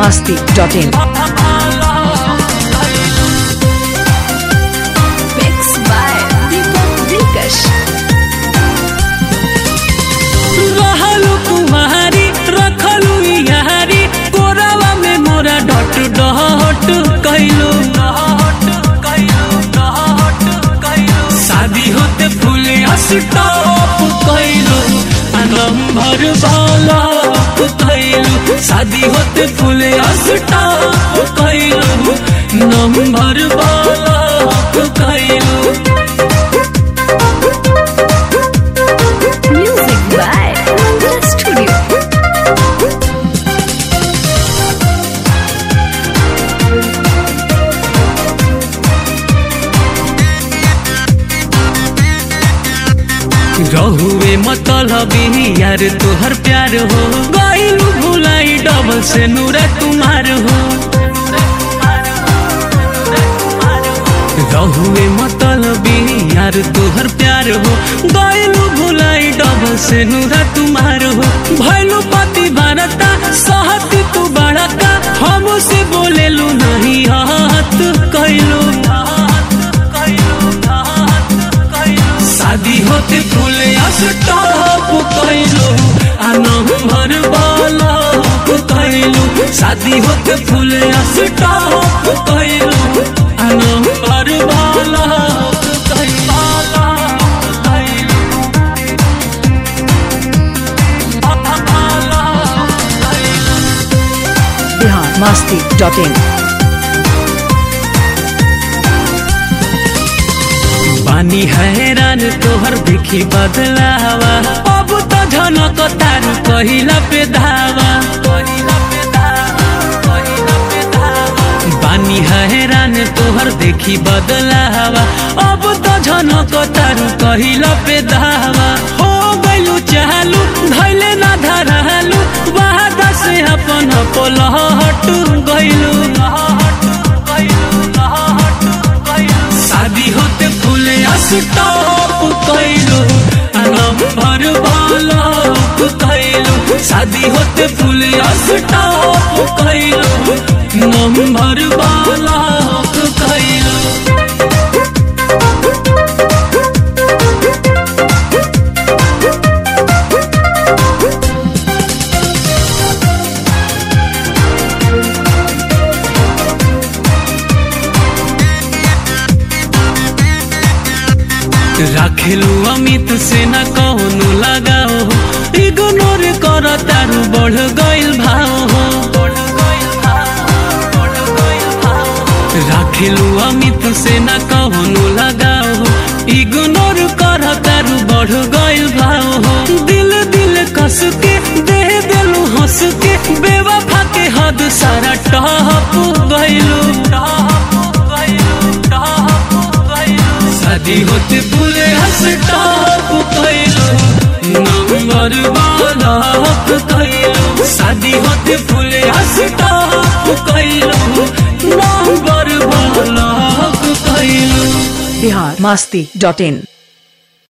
masti.in. Mixed by Deepak Dilkash. रहलू कुमारी रखलू यारी कोरावा में मोरा डट डहट कैलू शादी होते फूल स्टॉप कैलू नंबर वाला कैलू शादी होते फूल स्टॉप कैलू नंबर वाला कैलू Music by Mantra Studio. रहुए मतलबी यार तोहर प्यार हो गईलू भुलाई डबल से नूरा तुम्हार हो रहुए मतलबी यार तोहर प्यार हो गईलू भुलाई डबल से नूरा तुम्हार हो भैलू पति भारता सहती तू बड़का हमसे बोलेलू नहीं हाथ कैलू शादी होते फूल स्टॉप कैलू आ नंबर वाला कैलू शादी होते फूल स्टॉप कैलू आ नंबर वाला Bihar masti.in. पानी हैरान तोहर देखी बदलावा अब तो झनक तारू कहिला पे धावा बानी हैरान तोहर देखी बदलावा अब तो झनक तारू कहिला पे धावा हो गइलू चाहलू धैले ना धरालू वादा से अपन पलहट गइलू शादी होते फूल स्टॉप कैलू नंबर वाला कैलू शादी होते फूल स्टॉप कैलू नंबर वाला कैलू राखेलू अमित से न कौनो लगाओ इग्नोर कर तारू बढ़ गइल भाव हो राखेलू अमित से न कौनो लगाओ इग्नोर कर तारू बढ़ गइल भाव हो दिल दिल कस के दे देलू हंस के बेवफा के हद सारा टहप गइलू शादी होते फूले हंस टॉप कैलू नंबर वाला कैलू शादी होते फूले हंस टॉप कैलू नंबर वाला कैलू Bihar masti.in.